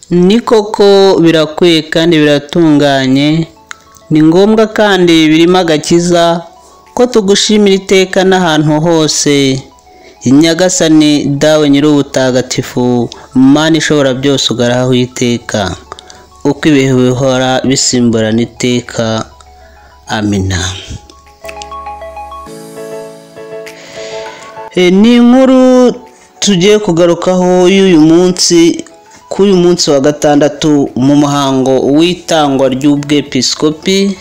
Ni koko birakwiye kandi biratunganye, ni ngombwa kandi birimo agakiza ko tugushimira iteka n'ahantu hose. Nyagasani dawe Nyir'ubutagatifu, Mana ishobora byose ugarahaho iteka, uko ibihe bihora bisimburana iteka. Amina. E, ni inkuru tugiye kugarukaho y'uyu munsi kuri uyu munsi wa gatandatu mu muhango w'itangwa ry'ubwepiskopi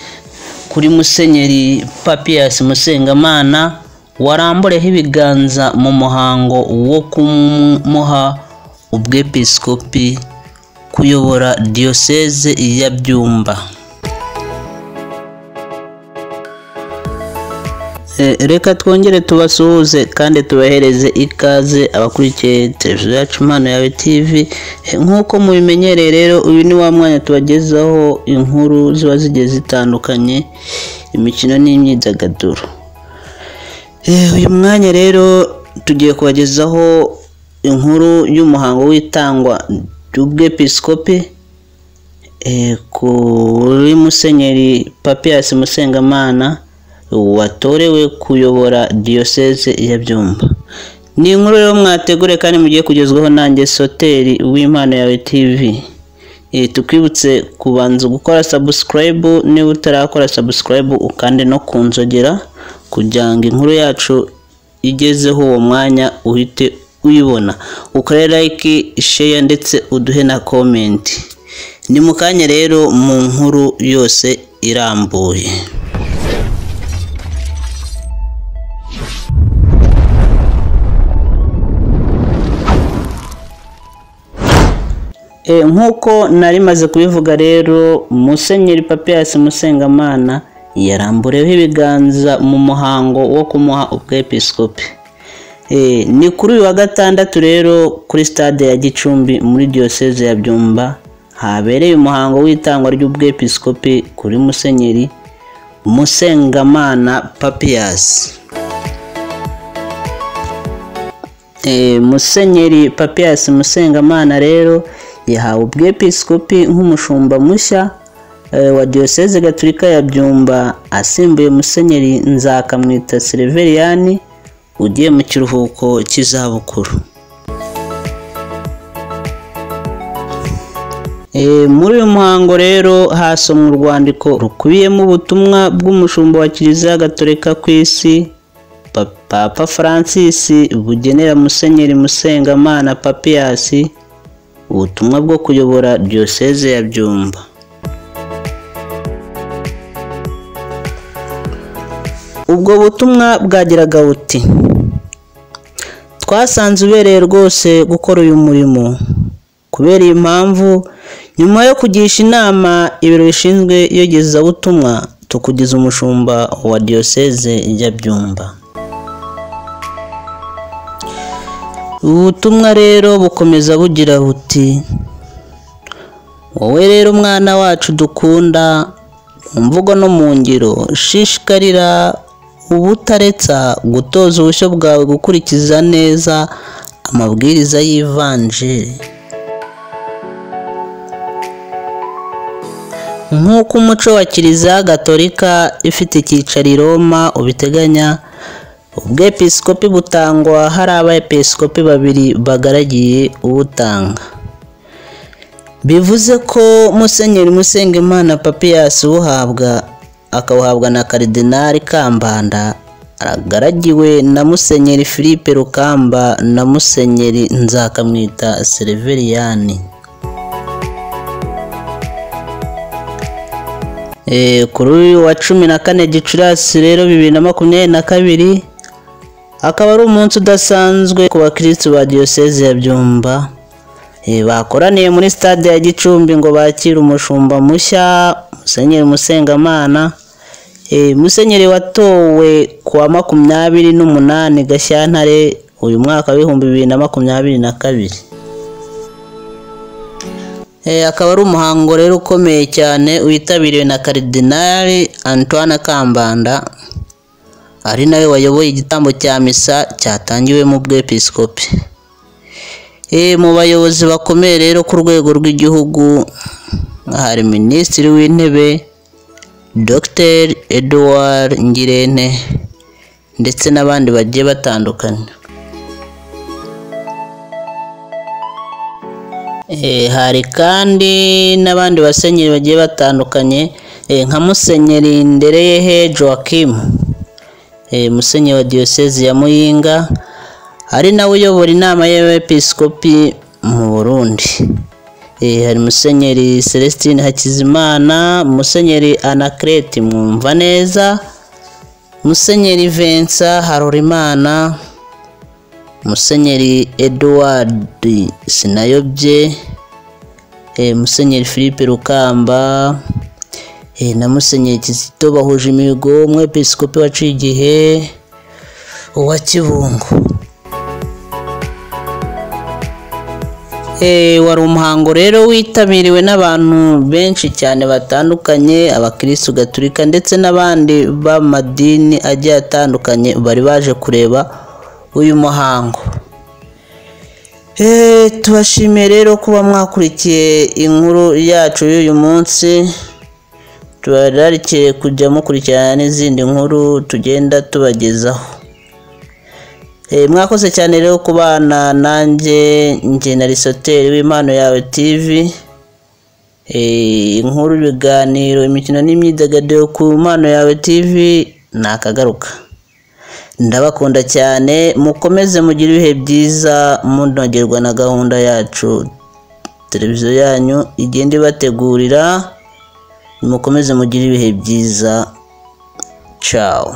kuri musenyeri papiyasi musengamana warambureho ibiganza mu muhango wo kumuha ubwepiskopi kuyobora diyoseze ya byumba E, reka twongere tubasuhuze kandi tubahereze ikaze abakurikiye televiziyo yacu impano yawe tv E, nk'uko mubimenyereye rero uyu ni wa mwanya tubagezaho inkuru ziba zigiye zitandukanye imikino n'imyidagaduro E, uyu mwanya rero tugiye kubagezaho inkuru y'umuhango w'itangwa ry'ubwepiskopi eh, kuri musenyeri papiyasi musengamana watorewe kuyobora diyoseze ya byumba ni inkuru rero mwategure kandi mugiye kugezwaho nanjye soteri w'impano yawe tv Eh, tukwibutse kubanza gukora sabusikarayibu niba utarakora sabusikarayibu ukande no ku nzogera kugira ngo inkuru yacu igezeho uwo mwanya uhite uyibona ukore like share ndetse uduhe na comment ni mu kanya rero mu nkuru yose irambuye E, nk'uko nari maze kubivuga rero musenyeri papiyasi musengamana yarambureho ibiganza mu muhango wo kumuha ubwepiskopi e, ni kuri uyu wa gatandatu rero kuri stade ya gicumbi muri diyoseze ya byumba habereye umuhango w'itangwa ry'ubwepiskopi kuri musenyeri musengamana papiyasi Eh, musenyeri papiyasi musengamana rero yahawe ubwepiskopi nk'umushumba mushya eh, wa diyoseze gatolika ya byumba asimbuye musenyeri nzakamwita sereveriyani ugiye mu kiruhuko cy'izabukuru Eh, muri uyu muhango rero hasomwe urwandiko rukubiyemo ubutumwa bw'umushumba wa kiliziya gatolika ku isi Pa- papa francis bugenera musenyeri musengamana papiyasi ubutumwa bwo kuyobora diyoseze ya byumba ubwo butumwa bwagiraga buti twasanze ubereye rwose gukora uyu murimo kubera iyi mpamvu nyuma yo kugisha inama ibiro bishinzwe iyogezabutumwa tukugize umushumba wa diyoseze ya byumba ubutumwa rero bukomeza bugira buti wowe rero mwana wacu dukunda mu mvugo no mu ngiro shishikarira ubutaretsa gutoza ubushyo bwawe gukurikiza neza amabwiriza y'ivanjiri nk'uko umuco wa kiliziya gatolika ifite icyicaro i roma ubiteganya ubwepiskopi butangwa hari abepiskopi babiri bagaragiye ubutanga bivuze ko musenyeri musengimana papiyasi ubuhabwa akabuhabwa na karidinari kambanda agaragiwe na musenyeri philippe rukamba na musenyeri nzakamwita sereveriyani Eh, kuri uyu wa cumi na kane gicurasi rero bibiri na makumyabiri na kabiri akaba ari umunsi udasanzwe ku bakirisitu ba diyoseze ya byumba Eh, bakoraniye muri stade ya gicumbi ngo bakire umushumba mushya musenyeri musengamana Eh, musenyeri watowe ku wa makumyabiri n'umunani gashyantare uyu mwaka w'ibihumbi bibiri na makumyabiri na kabiri Eh, akaba ari umuhango rero ukomeye cyane witabiriwe na karidinali antoine kambanda ari nawe wayoboye igitambo cya misa cyatangiwemo ubwepiskopi mu bayobozi bakomeye rero ku rwego rw'igihugu hari minisitiri w'intebe dogiteri eduward ngirente ndetse n'abandi bagiye batandukanye hari kandi n'abandi basenyeri bagiye batandukanye nka musenyeri ndereyehe joakimu musenyeri wa diyoseze ya muyinga ari nawe uyobora inama y'abepiskopi mu burundi hari musenyeri celestine hakizimana musenyeri anakireti mwumva neza musenyeri vensa harorimana musenyeri eduward sinayobye musenyeri philippe rukamba na musenyeri kizito bahuje imihigo umwepiskopi waciye igihe uwa kibungo wari umuhango rero witabiriwe n'abantu benshi cyane batandukanye abakirisitu gaturika ndetse n'abandi b'amadini agiye atandukanye bari baje kureba uyu muhango tubashimiye rero kuba mwakurikiye inkuru yacu y'uyu munsi tubararikiye kujya mukurikirana n'izindi nkuru tugenda tubagezaho mwakoze cyane rero kubana nanjye njye na risoteri w'impano yawe tivi inkuru ibiganiro imikino n'imyidagaduro ku mpano yawe tivi ni akagaruka ndabakunda cyane mukomeze mugire ibihe byiza munogerwa na gahunda yacu televiziyo yanyu igenda ibategurira mukomeze mugire ibihe byiza cawo